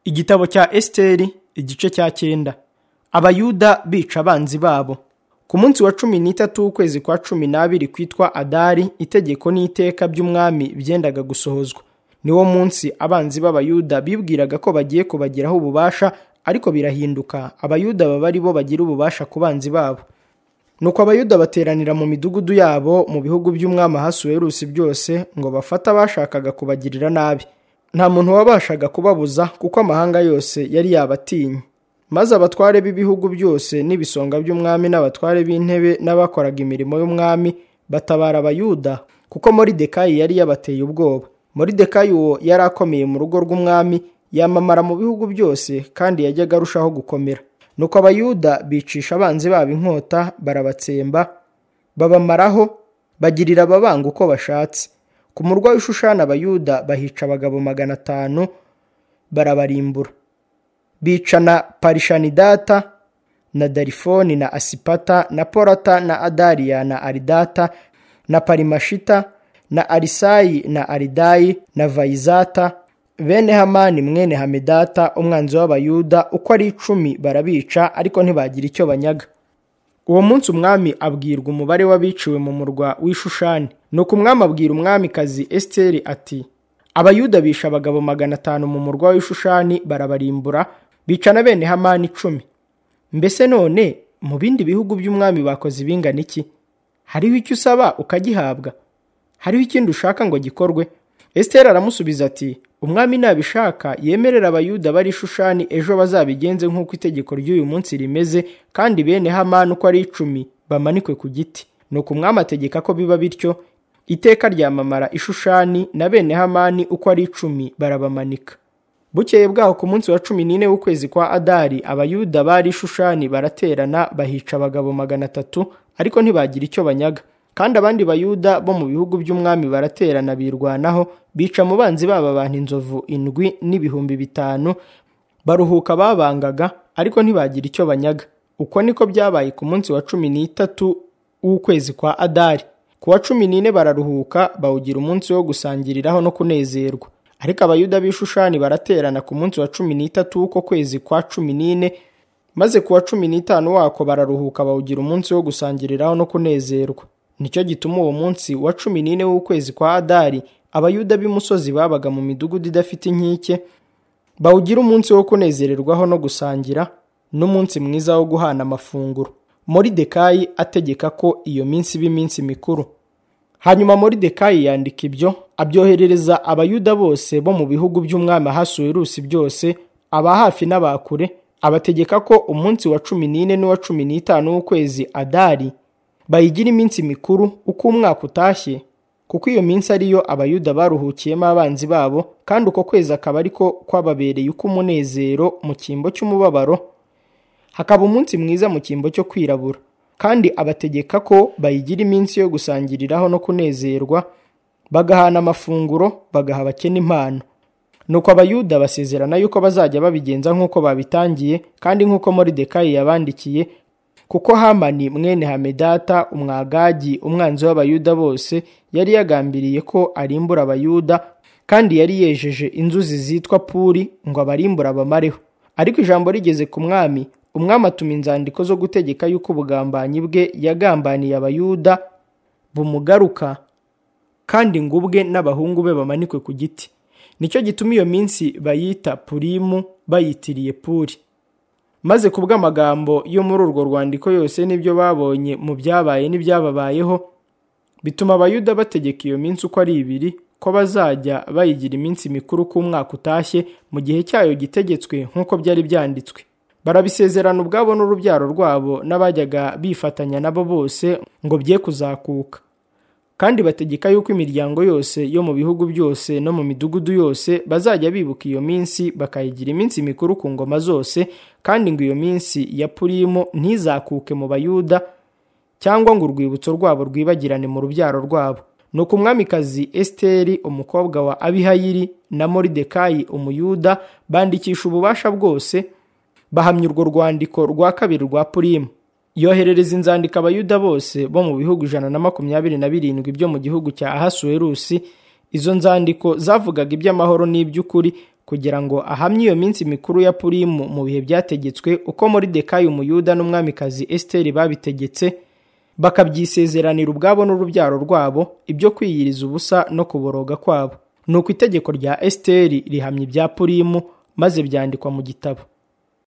igitabo cya esiteri igice cya cyenda abayuda bica abanzi babo ku munsi wa cumi n'itatu w'ukwezi kwa cumi n'abiri kwitwa adari itegeko n'iteka by'umwami byendaga gusohozwa niwo munsi abanzi b'abayuda bibwiraga ko bagiye kubagiraho ububasha ariko birahinduka abayuda baba ari bo bagira ububasha ku banzi babo nuko abayuda bateranira mu midugudu yabo mu bihugu by'umwami ahasuwerusi byose ngo bafate abashakaga kubagirira nabi nta muntu wabashaga kubabuza kuko amahanga yose yari yabatinye maze abatware b'ibihugu byose n'ibisonga by'umwami n'abatware b'intebe n'abakoraga imirimo y'umwami batabara abayuda kuko moridekayi yari yabateye ubwoba moridekayi uwo yari akomeye mu rugo rw'umwami yamamara mu bihugu byose kandi yajyaga arushaho gukomera nuko abayuda bicisha abanzi babo inkota barabatsemba babamaraho bagirira ababanga uko bashatse ku murwa w'ishushana abayuda bahica abagabo magana atanu barabarimbura bicana parishanidata na darifoni na asipata na porata na adariya na aridata na parimashita na arisayi na aridayi na vayizata bene hamani mwene hamedata umwanzi w'abayuda uko ari icumi barabica ariko ntibagira icyo banyaga uwo munsi umwami abwirwa umubare w'abiciwe mu murwa w'ishushani ni uko umwami abwira umwamikazi esiteri ati abayuda bisha abagabo magana atanu mu murwa w'ishushani barabarimbura bicana bene hamani icumi mbese none mu bindi bihugu by'umwami bakoze ibingana iki hariho icyo usaba ukagihabwa hariho ikindi ushaka ngo gikorwe esiteri aramusubiza ati umwami nabishaka yemerera abayuda bari ishushani ejo bazabigenze nk'uko itegeko ry'uyu munsi rimeze kandi bene hamani uko ari icumi bamanikwe ku giti nuko umwami ategeka ko biba bityo iteka ryamamara ishushani na bene hamani uko ari icumi barabamanika bukeye bwaho ku munsi wa cumi n'ine w'ukwezi kwa adari abayuda bari ishushani baraterana bahica abagabo magana atatu ariko ntibagira icyo banyaga kandi abandi bayuda bo mu bihugu by'umwami baraterana birwanaho bica mu banzi babo abantu inzovu indwi n'ibihumbi bitanu baruhuka babangaga ariko ntibagira icyo banyaga uko niko byabaye ku munsi wa cumi n'itatu w'ukwezi kwa adari ku wa cumi n'ine bararuhuka bawugira umunsi wo gusangiriraho no kunezerwa ariko abayuda b'ishushani baraterana ku munsi wa cumi n'itatu w'uko kwezi kwa cumi n'ine maze ku wa cumi n'itanu wako bararuhuka bawugira umunsi wo gusangiriraho no kunezerwa nicyo gituma uwo munsi wa cumi n'ine w'ukwezi kwa adari abayuda b'imusozi babaga mu midugudu idafite inkike bawugira umunsi wo kunezererwaho no gusangira n'umunsi mwiza wo guhana amafunguro moridekayi ategeka ko iyo minsi iba iminsi mikuru hanyuma moridekayi yandika ibyo abyoherereza abayuda bose bo mu bihugu by'umwami ahasuwerusi byose aba hafi n'abakure abategeka ko umunsi wa cumi n'ine n'uwa cumi n'itanu w'ukwezi adari bayigira iminsi mikuru uko umwaka utashye kuko iyo minsi ariyo abayuda baruhukiyemo abanzi babo kandi uko kwezi akaba ariko kwababereye uko umunezero mu cyimbo cy'umubabaro hakaba umunsi mwiza mu cyimbo cyo kwirabura kandi abategeka ko bayigira iminsi yo gusangiriraho no kunezerwa bagahana amafunguro bagaha abakene impano nuko abayuda basezerana yuko bazajya babigenza nk'uko babitangiye kandi nk'uko moridekayi yabandikiye kuko hamani mwene hamedata umwagagi umwanzi w'abayuda bose yari yagambiriye ko arimbura abayuda kandi yari yejeje inzuzi zitwa puri ngo abarimbura abamareho ariko ijambo rigeze ku mwami umwami atuma inzandiko zo gutegeka yuko ubugambanyi bwe yagambaniye abayuda bumugaruka kandi ngo ubwe n'abahungu be bamanikwe ku giti nicyo gituma iyo minsi bayita purimu bayitiriye puri maze ku bw'amagambo yo muri urwo rwandiko yose n'ibyo babonye mu byabaye n'ibyababayeho bituma abayuda bategeka iyo minsi uko ari ibiri ko bazajya bayigira iminsi mikuru k'umwaka utashye mu gihe cyayo gitegetswe nk'uko byari byanditswe barabisezerana ubwabo n'urubyaro rwabo n'abajyaga bifatanya nabo bose ngo bye kuzakuka kandi bategeka yuko imiryango yose yo mu bihugu byose no mu midugudu yose bazajya bibuka iyo minsi bakayigira iminsi mikuru ku ngoma zose kandi ngo iyo minsi ya purimu ntizakuke mu bayuda cyangwa ngo urwibutso rwabo rwibagirane mu rubyaro rwabo ni uko umwamikazi esiteri umukobwa wa abihayiri na moridekayi umuyuda bandikisha ububasha bwose bahamya urwo rwandiko rwa kabiri rwa purimu yoherereza inzandiko abayuda bose bo mu bihugu ijana na makumyabiri na birindwi byo mu gihugu cya ahasuwerusi izo nzandiko zavugaga iby'amahoro n'iby'ukuri kugira ngo ahamye iyo minsi mikuru ya purimu mu bihe byategetswe uko muri dekayi umuyuda n'umwamikazi esiteri babitegetse bakabyisezeranira ubwabo n'urubyaro rwabo ibyo kwiyiriza ubusa no kuboroga kwabo nuko itegeko rya esiteri rihamya ibya purimu maze byandikwa mu gitabo